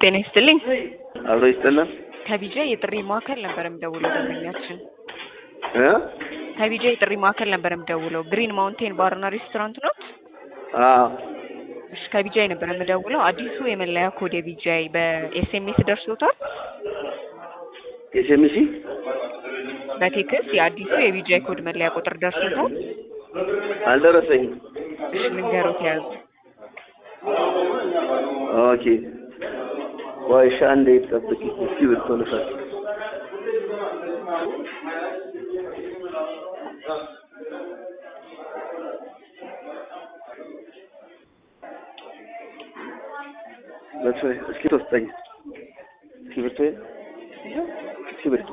ጤና ይስጥልኝ። አብሮ ይስጥልን ከቢጃ የጥሪ ማዕከል ነበር የምደውለው ደንበኛችን እ ከቢጃ የጥሪ ማዕከል ነበር የምደውለው። ግሪን ማውንቴን ባርና ሬስቶራንት ነው? አዎ እሺ ከቢጃይ ነበር የምደውለው። አዲሱ የመለያ ኮድ የቢጃይ በኤስኤምኤስ ደርሶታል? ኤስኤምሲ በቴክስት የአዲሱ የቢጃይ ኮድ መለያ ቁጥር ደርሶታል? አልደረሰኝም። እሺ ልንገሮት ያዙ። ኦኬ ቆይ እሺ አንዴ ጠብቂ እስኪ ብርቶ ልፈት በቶ እስኪ ተወስጠኝ እስኪ ብርቶ እስኪ ብርቶ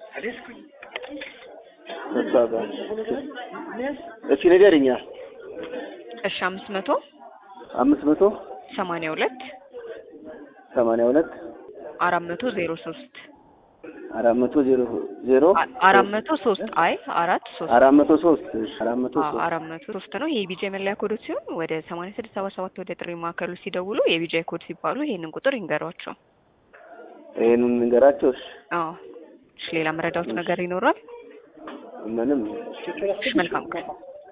በባባ እስኪ ንገሪኛ እሺ አምስት መቶ አምስት መቶ ሰማንያ ሁለት ሰማንያ ሁለት አራት መቶ ዜሮ ሶስት አራት መቶ ዜሮ ዜሮ አራት መቶ ሶስት አይ አራት ሶስት አራት መቶ ሶስት እሺ አራት መቶ አዎ ሶስት አራት መቶ ሶስት ነው። ይሄ የቢጃይ መለያ ኮዶች ሲሆን ወደ ሰማንያ ስድስት ሰባ ሰባት ወደ ጥሪ ማዕከሉ ሲደውሉ የቢጃይ ኮድ ሲባሉ ይሄንን ቁጥር ይንገሯቸው። ይሄንን ንገራቸው። እሺ አዎ እሺ ሌላ መረዳት ነገር ይኖራል? ምንም እሺ መልካም ቀን